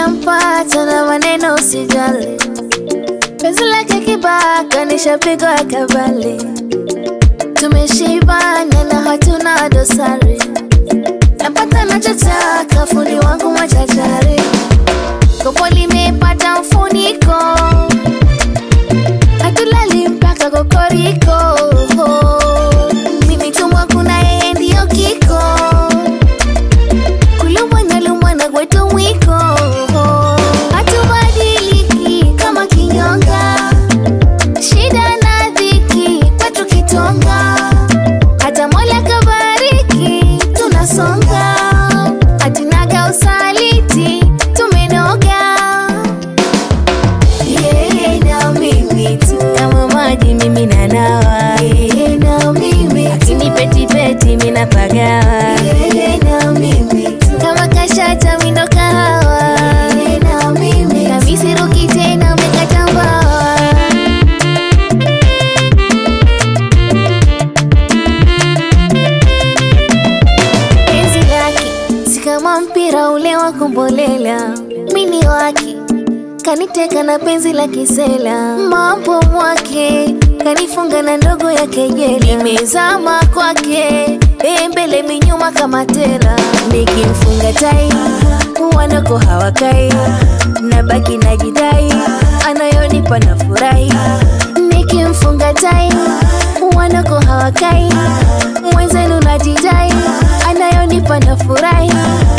nishampata na maneno usijali, penzi lake kibaka nishapigwa kabali, tumeshibana na hatuna dosari, napata nachotaka, fundi wangu machachari, kopo limepata mfuniko, hatulali mpaka kokoriko, mimi tumwa kuna yeye ndiyo kiko kulumwa na lumwa na kwetu mwiko hatubadiliki kama kinyonga shida na dhiki kwetu kitonga hata mola kabariki tunasonga hatinaga usaliti tumenoga yeye na mimi tu kama maji mimi nanawa yeye na mimi akinipetipeti minapagawa yeye na mimi tu kama kashata mindo kahawa yeye na mimi kamisiruki tena umekata mbawa penzi lake si kama mpira ule wa kumbolela, mini wake kaniteka na penzi la kisela, mambo mwake kanifunga na ndogo ya kejeli, nimezama kwake eh, mbele minyuma kama tela, nikimfunga tai wanako hawakai, nabaki najidai, anayonipa na furahi, nikimfunga tai wanako hawakai, mwenzenu najidai, anayonipa na furahi